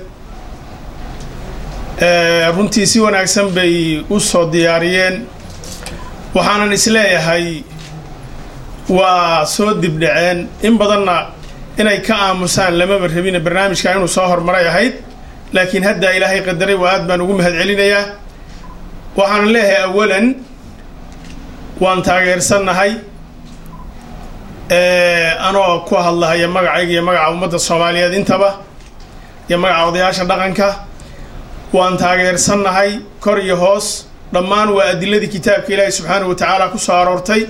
runtii si wanaagsan bay u soo diyaariyeen waxaanan isleeyahay waa soo dibdhaceen in badanna inay ka aamusaan lamaba rabina barnaamijka inuu soo hormaray ahayd laakiin haddaa ilaahay qadaray waa aad baan ugu mahad celinayaa waxaanan leeyahay awalan waan taageersannahay anoo ku hadlahaya magacayga iyo magaca ummadda soomaaliyeed intaba iyo magaca odayaasha dhaqanka waan taageersannahay kor iyo hoos dhammaan waa adiladii kitaabka ilaahi subxaanahu wa tacaala ku soo aroortay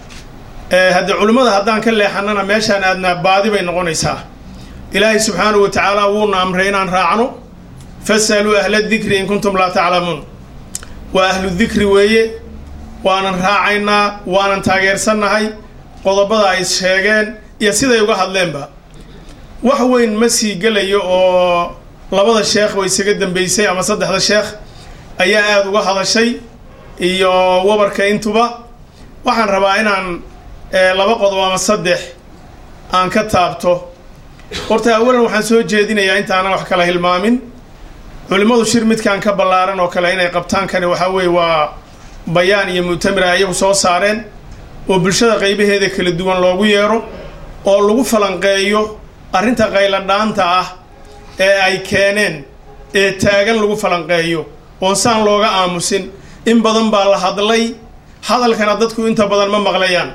haddii culimmada haddaan ka leexanana meeshaan aadnaa baadi bay noqonaysaa ilaahay subxaanahu wa tacaala wuuna amray inaan raacno fasaluu ahla dikri in kuntum laa taclamuun waa ahlu dikri weeye waanan raacaynaa waanan taageersannahay qodobada ay sheegeen iyo siday uga hadleenba wax weyn ma sii gelayo oo labada sheekh way isaga dambeysay ama saddexda sheekh ayaa aada uga hadashay iyo wabarka intuba waxaan rabaa inaan laba qodob ama saddex aan ka taabto horta awalan waxaan soo jeedinayaa intaanan wax kala hilmaamin culimmadu shir midkaan ka ballaaran oo kale inay qabtaan kani waxaa weeye waa bayaan iyo mu'tamir ay iyagu soo saareen oo bulshada qaybaheeda kala duwan loogu yeero oo lagu falanqeeyo arrinta qayladhaanta ah ee ay keeneen ee taagan lagu falanqeeyo oon saan looga aamusin in badan baa la hadlay hadalkana dadku inta badan ma maqlayaan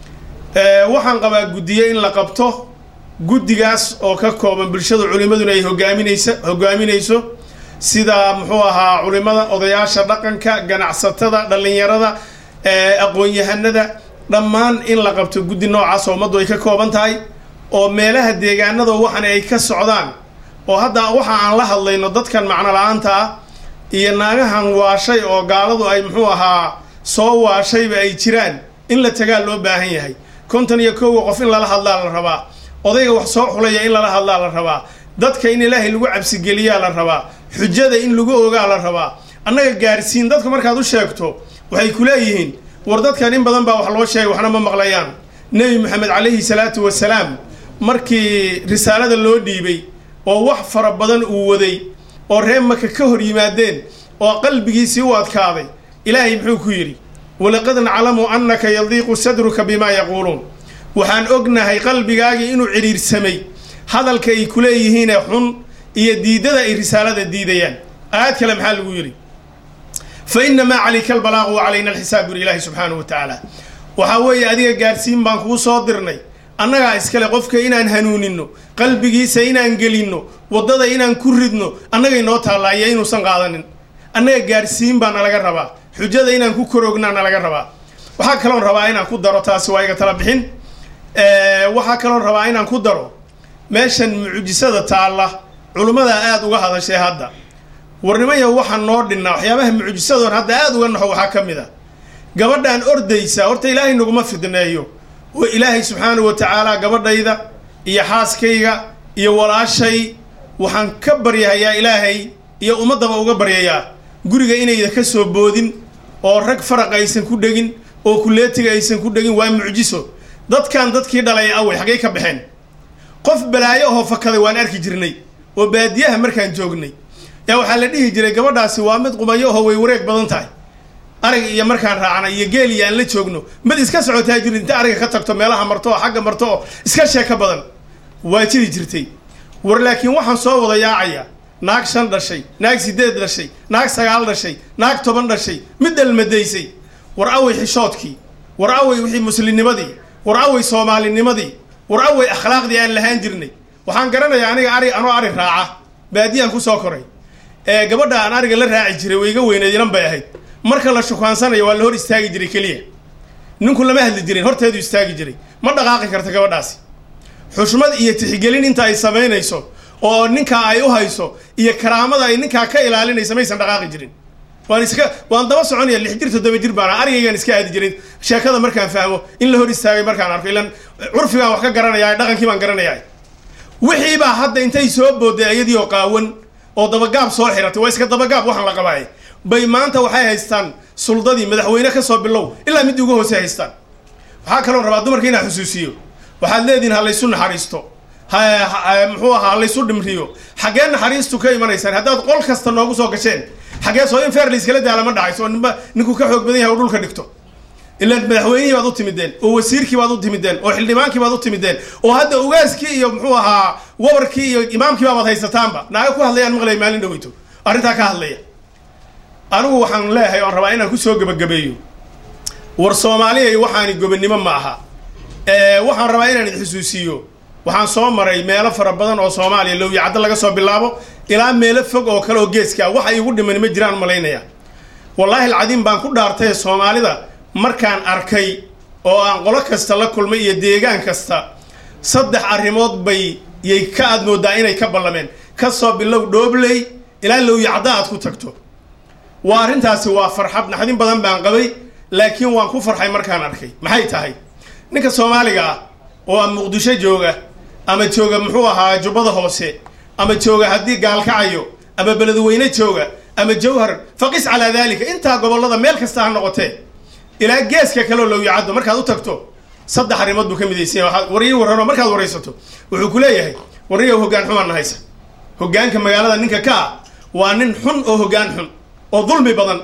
waxaan qabaa guddiye in la qabto guddigaas oo ka kooban bulshada culimmaduna ay hogaaminaysa hogaaminayso sida muxuu ahaa culimada odayaasha dhaqanka ganacsatada dhallinyarada aqoon-yahanada dhammaan in la qabto guddi noocaas oo ummaddu ay ka kooban tahay oo meelaha deegaanada waxan ay ka socdaan oo hadda waxa aan la hadlayno dadkan macno la-aanta ah iyo naagahan waashay oo gaaladu ay muxuu ahaa soo waashayba ay jiraan in la tagaa loo baahan yahay konton iyo kowga qof in lala hadlaa la rabaa odayga wax soo xulaya in lala hadlaa la rabaa dadka in ilaahay lagu cabsigeliyaa la rabaa xujada in lagu ogaa la rabaa annaga gaarsiin dadka markaad u sheegto waxay ku leeyihiin war dadkan in badan baa wax loo sheegay waxna ma maqlayaan nebi moxamed calayhi salaatu wasalaam markii risaalada loo dhiibay oo wax fara badan uu waday oo reer maka ka hor yimaadeen oo qalbigiisii u adkaaday ilaahay muxuu ku yidhi walaqad naclamu annaka yadiiqu sadruka bimaa yaquuluun waxaan ognahay qalbigaagii inuu cidhiirsamay hadalka ay ku leeyihiinee xun iyo diidada ay risaalada diidayaan aayad kale maxaa lagu yidhi fa inamaa calayka albalaaqu wa calayna alxisaab buri ilaahi subxaanahu wa tacaala waxaa weeye adiga gaarsiin baan kuu soo dirnay annagaa iskale qofka inaan hanuuninno qalbigiisa inaan gelinno waddada inaan ku ridno annagay noo taallaayo inuusan qaadanin annaga gaarsiin baa nalaga rabaa xujada inaan ku korognaa nalaga rabaa waxaa kaloon rabaa inaan ku daro taasi waa iga tala bixin waxaa kaloon rabaa inaan ku daro meeshan mucjisada taalla culimmadaa aada uga hadashay hadda warnimaya waxaan noo dhinnaa waxyaabaha mucjisadoon hadda aada uga naxo waxaa ka mid a gabadhaan ordaysa horta ilaahay naguma fidneeyo oo ilaahay subxaanahu wa tacaala gabadhayda iyo xaaskayga iyo walaashay waxaan ka baryahayaa ilaahay iyo ummaddaba uga baryayaa guriga inayda ka soo boodin oo rag faraq aysan ku dhegin oo kuleetiga aysan ku dhegin waa mucjiso dadkan dadkii dhalay awey xaggay ka baxeen qof balaayo ahoo fakaday waan arki jirnay oo baadiyaha markaan joognay yaa waxaa la dhihi jiray gabadhaasi waa mid qumayo ahoo way wareeg badan tahay arig iyo markaan raacnay iyo geel iyo aan la joogno mid iska socotaa jiri inta ariga ka tagto meelaha marto oo xagga marto oo iska sheeko badan waa jiri jirtay war laakiin waxaan soo wada yaacaya naag shan dhashay naag sideed dhashay naag sagaal dhashay naag toban dhashay mid dhalmadaysay war awey xishoodkii war awey wixii muslimnimadii war awey soomaalinimadii war awey akhlaaqdii aan lahaan jirnay waxaan garanayaa aniga ari anoo ari raaca baadiyaan kusoo koray ee gabadha aan ariga la raaci jiray way iga weyneed inan bay ahayd marka la shukaansanayo waa la hor istaagi jiray keliya ninku lama hadli jirin horteedu istaagi jiray ma dhaqaaqi karta gabadhaasi xushmad iyo tixgelin inta ay samaynayso oo ninkaa ay u hayso iyo karaamada ay ninkaa ka ilaalinaysa maysan dhaqaaqi jirin waan iska waan daba soconaya lix jir toddoba jir baana arigaygaan iska aadi jiray sheekada markaan fahmo in la hor istaagay markaan arko ilan curfigaan wax ka garanaya dhaqankii baan garanaya wixii baa hadda intay soo booday iyadii oo qaawan oo dabagaab soo xiratay waa iska dabagaab waxaan la qabaay bay maanta waxay haystaan suldadii madaxweyne ka soo bilow ilaa midii ugu hoose haystaan waxaa kaloon rabaa dumarka inaa xusuusiyo waxaad leedihin ha laysu naxariisto muxuu ahaa ha laysu dhimriyo xaggee naxariistu ka imanaysaan haddaad qol kasta noogu soo gasheen xaggee soo in feer layskala daala ma dhacayso oo ninba ninkuu ka xoog badan yahay oo dhulka dhigto ilaan madaxweynihii baad u timideen oo wasiirkii baad u timideen oo xildhibaankii baad u timideen oo hadda ugaaskii iyo muxuu ahaa wabarkii iyo imaamkii baabaad haysataanba naaga ku hadlayaan maqlay maalin dhaweyto arrintaa ka hadlaya anigu waxaan leeyahay oon rabaa inaan kusoo gebagabeeyo war soomaaliya waxaani gobonnimo ma aha waxaan rabaa inaan idin xusuusiiyo waxaan soo maray meelo fara badan oo soomaaliya lowya caddo laga soo bilaabo ilaa meelo fog oo kale oo geeska ah waxa iigu dhiman ma jiraan malaynaya wallaahi alcadiim baan ku dhaartay soomaalida markaan arkay oo aan qolo kasta la kulmay iyo deegaan kasta saddex arrimood bay yay ka aad moodaa inay ka ballameen ka soo bilow dhoobley ilaa lowya cadda aad ku tagto waa arrintaasi waa farxad naxdin badan baan qabay laakiin waan ku farxay markaan arkay maxay tahay ninka soomaaliga ah oo aan muqdisho jooga ama jooga muxuu ahaa jubbada hoose ama jooga haddii gaalkacayo ama beledweyne jooga ama jawhar faqis calaa daalika intaa gobollada meel kasta ha noqotee ilaa geeska kaleo lowyacaddo markaad u tagto saddex arrimood buu ka midaysanya waaad wariyi warranoo markaad waraysato wuxuu ku leeyahay warriyow hoggaan xumaan haysa hoggaanka magaalada ninka ka ah waa nin xun oo hoggaan xun oo dulmi badan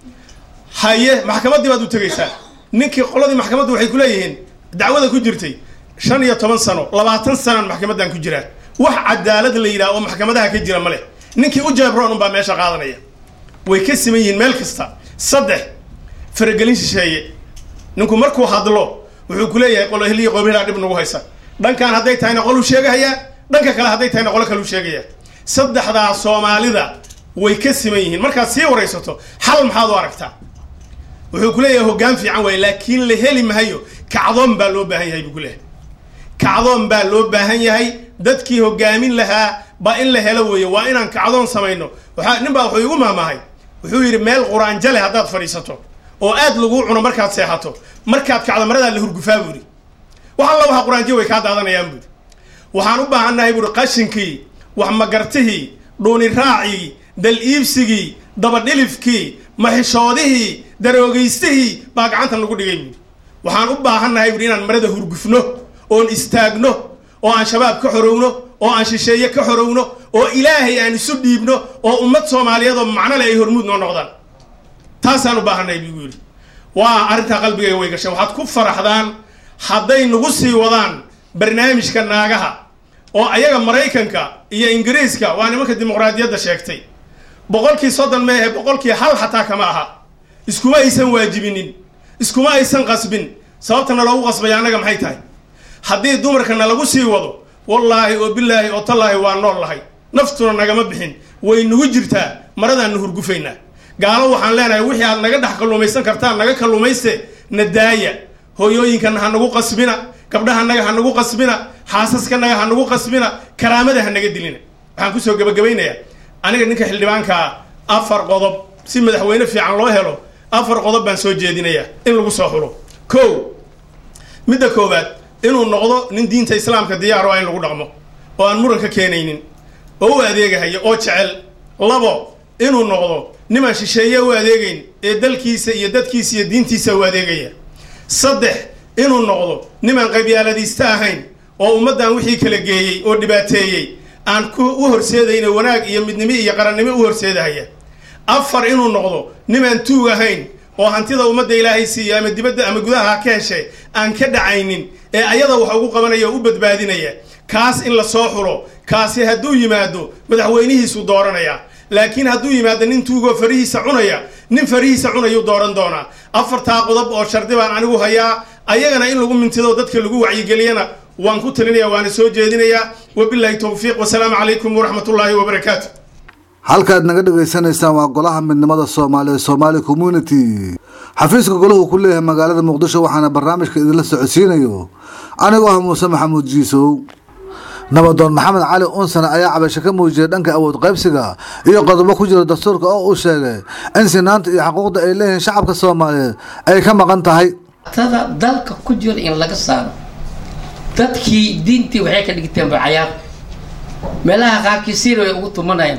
haye maxkamaddii baad u tegaysaa ninkii qoladii maxkamaddu waxay ku leeyihiin dacwada ku jirtay shan iyo toban sano labaatan sanaan maxkamaddan ku jiraa wax cadaalad la yidhaha oo maxkamadaha ka jira ma leh ninkii u jeebroon unbaa meesha qaadanaya way ka siman yihiin meel kasta saddex faragelin shisheeye ninku markuu hadlo wuxuu ku leeyahay qolo heliya qoobhelaa dhib nagu haysa dhankan hadday tahayna qoluu sheegahayaa dhanka kale hadday tahayna qolo kaluu sheegaya saddexdaa soomaalida way ka siman yihiin markaad sii waraysato xal maxaad u aragtaa wuxuu ku leeyahay hoggaan fiican waaye laakiin la heli mahayo kacdoon baa loo baahan yahay buu ku leeyahay kacdoon baa loo baahan yahay dadkii hoggaamin lahaa baa in la helo weeye waa inaan kacdoon samayno waxaa nin baa wuxuu igu maahmaahay wuxuu yidhi meel quraanjo leh haddaad fadhiisato oo aad laguu cuno markaad seexato markaad kacdo maradaa la hurgufaa buuri wax alla waxa quraanjo way kaa daadanayaan buuri waxaan u baahannahay buuri qashinkii wax magartihii dhuuni raacii dal iibsigii dabadhilifkii maxishoodihii daroogaystihii baa gacanta lagu dhigay buuri waxaan u baahannahay buuri inaan marada hurgufno oon istaagno oo aan shabaab ka xorowno oo aan shisheeye ka xorowno oo ilaahay aan isu dhiibno oo ummad soomaaliyeed oo macno leh ay hormuud noo noqdaan taasaan u baahannahay buu yidhi waa arrintaa qalbigayga way gashay waxaad ku faraxdaan hadday nagu sii wadaan barnaamijka naagaha oo ayaga maraykanka iyo ingiriiska waa nimanka dimuqraadiyadda sheegtay boqolkii soddon meehe boqolkii hal xataa kama aha iskuma aysan waajibinin iskuma aysan qasbin sababtana loogu qasbaya annaga maxay tahay haddii dumarkana lagu sii wado wallaahi oo bilaahi oo tallaahi waa nool lahay naftuna nagama bixin way nagu jirtaa maradaanna hurgufaynaa gaalo waxaan leenahay wixii aad naga dhex kalluumaysan kartaan naga kalluumayste na daaya hooyooyinkana ha nagu qasbina gabdhahanaga ha nagu qasbina xaasaskanaga ha nagu qasbina karaamada ha naga dilina waxaan kusoo gebagabaynayaa aniga ninka xildhibaankaa afar qodob si madaxweyne fiican loo helo afar qodob baan soo jeedinayaa in lagu soo xulo ko midda koowaad inuu noqdo nin diinta islaamka diyaar ah in lagu dhaqmo oo aan muran ka keenaynin oo u adeegahaya oo jecel labo inuu noqdo nimaan shisheeye u adeegayn ee dalkiisa iyo dadkiisa iyo diintiisa u adeegaya saddex inuu noqdo nimaan qabyaaladiista ahayn oo ummaddan wixii kala geeyey oo dhibaateeyey aan ku u horseedayna wanaag iyo midnimo iyo qarannimo u horseedahaya afar inuu noqdo nimaan tuug ahayn oo hantida ummadda ilaahay siiya ama dibadda ama gudaha ha ka heshay aan ka dhacaynin ee ayada wax ugu qabanaya oo u badbaadinaya kaas in la soo xulo kaasi hadduu yimaado madaxweynihiisuu dooranaya laakiin hadduu yimaado nin tuugoo farihiisa cunaya nin farihiisa cunayuu dooran doonaa afartaa qodob oo shardi baan anigu hayaa ayagana in lagu mintido dadka lagu wacyigeliyana waan ku talinaya waana soo jeedinayaa wabilaahi towfiiq wasalaamu calaykum waraxmat ullaahi wabarakaatu halkaad naga dhagaysanaysaan waa golaha midnimada soomaaliya somaali community xafiiska golahu ku leeyahay magaalada muqdisho waxaana barnaamijka idinla socodsiinayo anigoo ah muuse maxamuud jiisow nabadoon maxamed cali unsane ayaa cabasho ka muujiyay dhanka awood qaybsiga iyo qodobo ku jira dastuurka oo uu sheegay in sinaanta iyo xuquuqda ay leeyihiin shacabka soomaaliyeed ay ka maqan tahay tada dalka ku jira in laga saaro dadkii diintii waxay ka dhigteen bacayaar meelaha qaarkii siir way ugu tumanayaan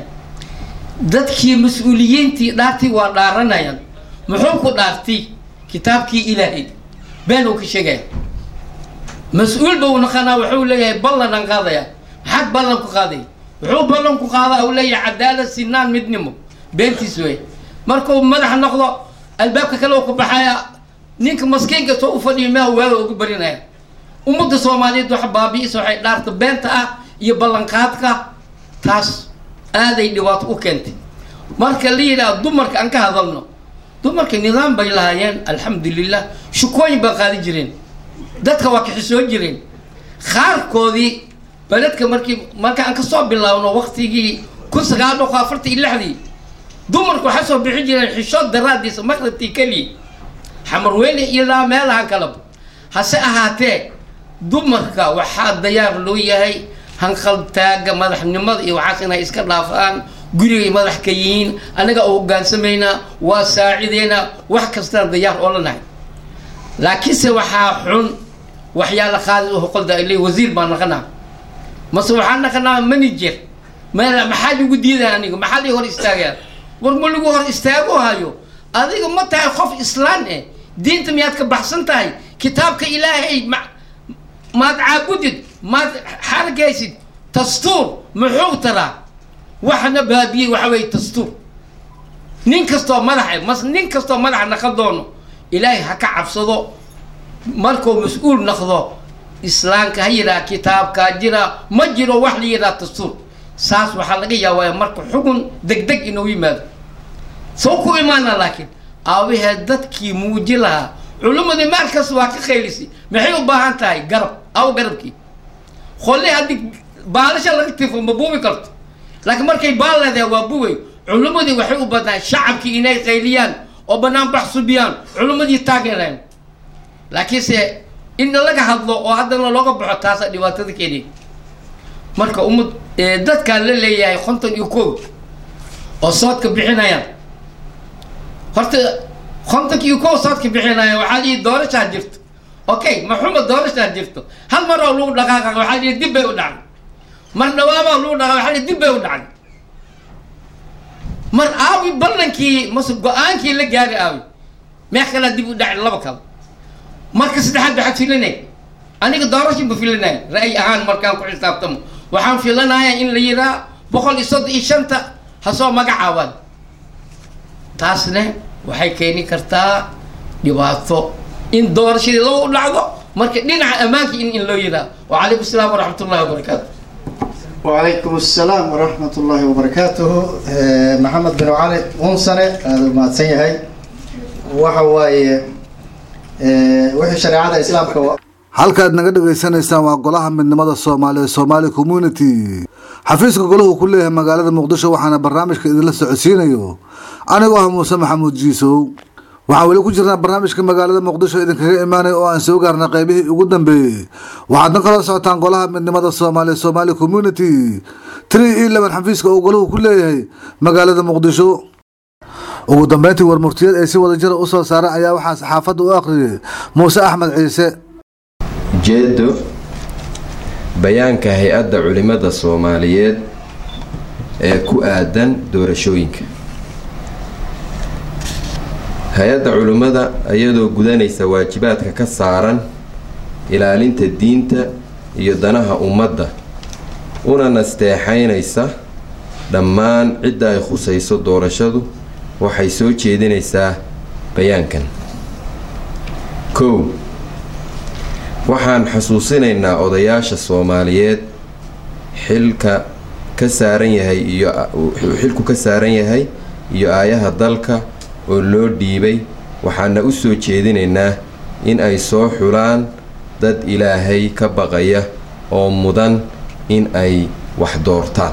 dadkii mas-uuliyiintii dhaartii waa dhaaranayaan muxuu ku dhaartay kitaabkii ilaahay been uu ka sheegaya mas-uul bau naqanaa wuxuu leeyahay ballanaan qaadaya maxaad ballan ku qaaday wuxuu ballan ku qaadaa uu leeyahay cadaalad sinaan midnimo beentiis wey markuu madax noqdo albaabka kale uu ka baxaya ninka maskiinka soo u fadhiya meha waaga ugu barinaya ummadda soomaaliyeed waxa baabi'isa waxay dhaarta beenta ah iyo ballanqaadka taas aaday dhibaato u keentay marka la yidhaha dumarka aan ka hadalno dumarka nidaam bay lahaayeen alxamdulilah shukooyin baa qaadi jireen dadka waa kaxisoo jireen qaarkoodii beledka markii marka aan kasoo bilaabno waktigii kun sagaal boqol afartan iyo lixdii dumarku waxay soo bixi jireen xishood daraadiisa maqribtii keliya xamarweyne ilaa meelahan kaleba hase ahaatee dumarka waxaa dayaar loo yahay hanqaltaaga madaxnimada iyo waxaas inay iska dhaafaan gurigay madax ka yihiin annaga oo hogaansamaynaa waa saacideynaa wax kastaan dayaar oo la nahay laakiinse waxaa xun waxyaala qaadi oo hoqolda ay leey wasiir baan naqanaa mase waxaan naqanaa manager meel maxaa lagu diidaya aniga maxaa lii hor istaagaya war ma lagu hor istaago hayo adiga ma tahay qof islaan eh diinta miyaad ka baxsan tahay kitaabka ilaahay ma maad caabudid maad xargaysid dastuur muxuu taraa waxna baabiyey waxa weeye dastuur nin kastoo madaxa mas nin kastoo madaxa naqan doono ilaahay ha ka cabsado markuu mas-uul naqdo islaamka ha yidhaha kitaabkaa jira ma jiro wax la yidhaha dastuur saas waxaa laga yaabaa marka xugun deg deg inuu yimaado soo ku imaana laakiin aabahee dadkii muuji lahaa culimmadii meel kasta waa ka qaylisay maxay u baahan tahay garab aw garabkii qolle haddii baalasha laga tifo ma buubi karto laakiin markay baal leedahay waa buway culimmadii waxay u badnaan shacabkii inay qayliyaan oo banaan bax subiyaan culimmadii taageereen laakiinse in laga hadlo oo haddana looga baxo taasa dhibaatada keenay marka ummad dadkaan la leeyahay konton iyo kow oo soodka bixinayaan horta kontonka iyo kow soodka bixinaya waxaa lihi doorashaa jirto okay maxuma doorashaa jirto hal mar oo lagu dhaqaaqa waxaa lihi dib bay u dhacday mar dhawaabaa lagu dhaqaa waxaa lihi dib bay u dhacday mar aawi ballankii mase go-aankii la gaari aawi meex kalaa dib u dhacay laba kale marka saddexaad waxaad filinay aniga doorasha ma filinaya ra'yi ahaan markaan ku xisaabtamo waxaan filanaya in la yiraa boqol iyo soddon iyo shanta ha soo magacaabaan taasne waxay keeni kartaa dhibaato in doorashadii laba u dhacdo marka dhinaca ammaanka in in loo yiraa wacalaykum asalaam waraxmat ullahi wabarakaatu وعليكم السلام ورحمة الله وبركاته محمد بن علي ونسنة هذا ما تسيهي وحواي وحي شريعة الإسلام كوا halkaad naga dhagaysanaysaan waa golaha midnimada soomaaliya somaali community xafiiska golahu ku leeyahay magaalada muqdisho waxaana barnaamijka idinla socodsiinayo anigoo ah muuse maxamuud jiisow waxaan weli ku jirnaa barnaamijka magaalada muqdisho idinkaga imaanaya oo aan soo gaarnay qaybihii ugu dambeeyey waxaadna kala socotaan golaha midnimada soomaaliya somaali community three iyo leban xafiiska uu golahu ku leeyahay magaalada muqdisho ugu dambeyntii warmurtiyeed ay si wada jira usoo saareen ayaa waxaa saxaafadda u akhriyay muuse axmed ciise ujeedo bayaanka hay-adda culimada soomaaliyeed ee ku aadan doorashooyinka hay-adda culimmada iyadoo gudanaysa waajibaadka ka saaran ilaalinta diinta iyo danaha ummadda una nasteexaynaysa dhammaan cidda ay khusayso doorashadu waxay soo jeedinaysaa bayaankan kow waxaan xasuusinaynaa odayaasha soomaaliyeed xilka ka saaran yahay iyo xilku ka saaran yahay iyo aayaha dalka oo loo dhiibay waxaana u soo jeedinaynaa in ay soo xulaan dad ilaahay ka baqaya oo mudan in ay wax doortaan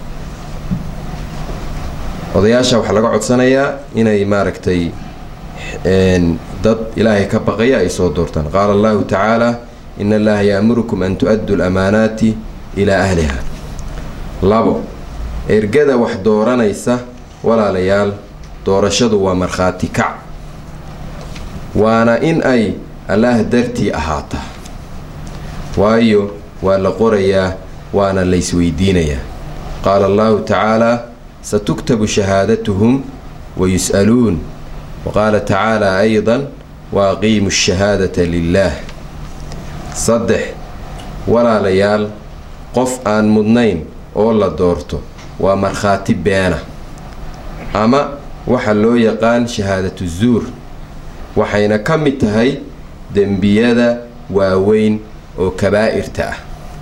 odayaasha waxaa laga codsanayaa inay maaragtay dad ilaahay ka baqaya ay soo doortaan qaala allahu tacaala in allaha yaamurukum an tu-addu lamaanaati ilaa ahliha labo ergada wax dooranaysa walaalayaal doorashadu waa markhaati kac waana in ay allaah dartii ahaataa waayo waa la qorayaa waana laysweydiinayaa qaala allahu tacaalaa satuktabu shahaadatuhum wayus'aluun wa qaala tacaalaa aydan wa aqiimu shahaadata lilaah saddex walaalayaal qof aan mudnayn oo la doorto waa markhaati beena ama waxa loo yaqaan shahaadatu zuur waxayna ka mid tahay dembiyada waaweyn oo kabaa'irta ah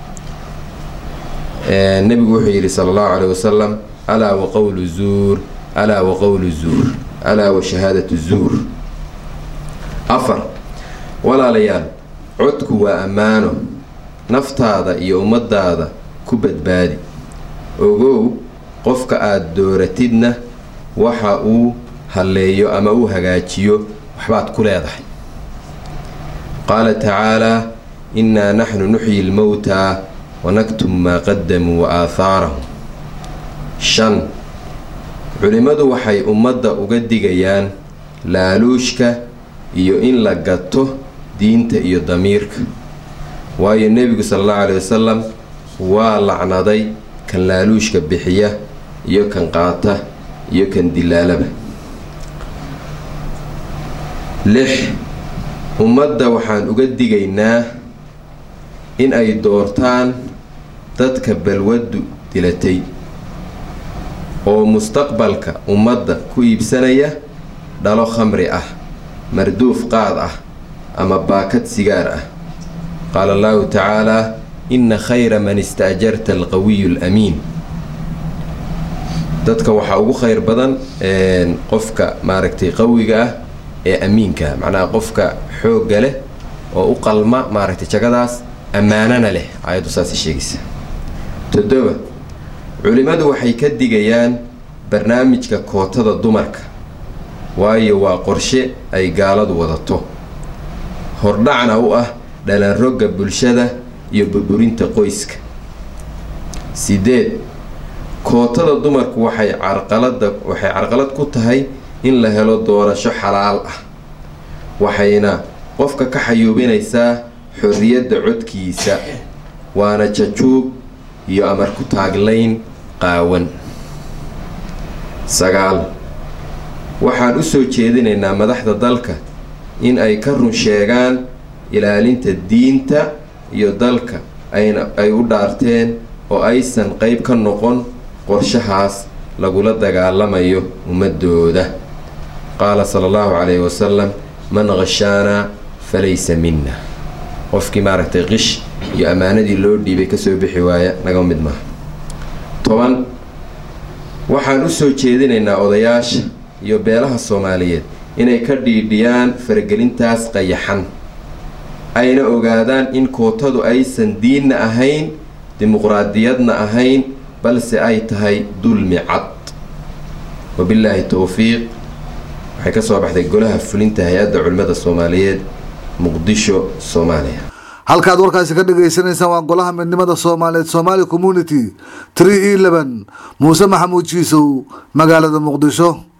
nebigu wuxuu yidhi sala allahu caleyh wasalam alaa wa qowlu zuur alaa wa qowlu zuur alaa wa shahaadatu zuur afar walaalayaal codku waa ammaano naftaada iyo ummadaada ku badbaadi ogow qofka aada dooratidna waxa uu halleeyo ama uu hagaajiyo waxbaad ku leedahay qaala tacaalaa innaa naxnu nuxyi lmowtaa wanaktum maa qadamuu wa aahaarahum shan culimmadu waxay ummadda uga digayaan laaluushka iyo in la gato diinta iyo damiirka waayo nebigu sala allahu caleyhi wasalam waa lacnaday kan laaluushka bixiya iyo kan qaata iyo kan dilaalaba lix ummadda waxaan uga digaynaa in ay doortaan dadka balwaddu dilatay oo mustaqbalka ummadda ku iibsanaya dhalo khamri ah marduuf qaad ah ama baakad sigaar ah qaala allahu tacaalaa inna khayra man istaajarta alqawiyu alamiin dadka waxaa ugu khayr badan qofka maaragtay qawiga ah ee amiinka macnaha qofka xoogga leh oo u qalma maaragtay jagadaas ammaanana leh aayaddu saasay sheegaysa toddoba culimmadu waxay ka digayaan barnaamijka kootada dumarka waayo waa qorshe ay gaaladu wadato hordhacna u ah dhalanrogga bulshada iyo burburinta qoyska sideed kootada dumarku waxay carqalada waxay carqalad ku tahay in la helo doorasho xalaal ah waxayna qofka ka xayuubinaysaa xorriyadda codkiisa waana jajuub iyo amar ku taaglayn qaawan sagaal waxaan u soo jeedinaynaa madaxda dalka in ay ka run sheegaan ilaalinta diinta iyo dalka ayna ay u dhaarteen oo aysan qeyb ka noqon qorshahaas lagula dagaalamayo ummadooda qaala sala allahu calayhi wasalam man qashaanaa falaysa minna qofkii maaragtay qish iyo ammaanadii loo dhiibay kasoo bixi waaya naga mid maaha toban waxaan u soo jeedinaynaa odayaasha iyo beelaha soomaaliyeed inay ka dhiidhiyaan faragelintaas qayaxan ayna ogaadaan in kootadu aysan diinna ahayn dimuqraadiyadna ahayn balse ay tahay dulmi cad wabillaahi towfiiq waxay ka soo baxday golaha fulinta hay-adda culimmada soomaaliyeed muqdisho soomaaliya halkaad warkaasi ka dhagaysanaysaan waa golaha midnimada soomaaliyeed somaali community tree eleven muuse maxamuud jiisow magaalada muqdisho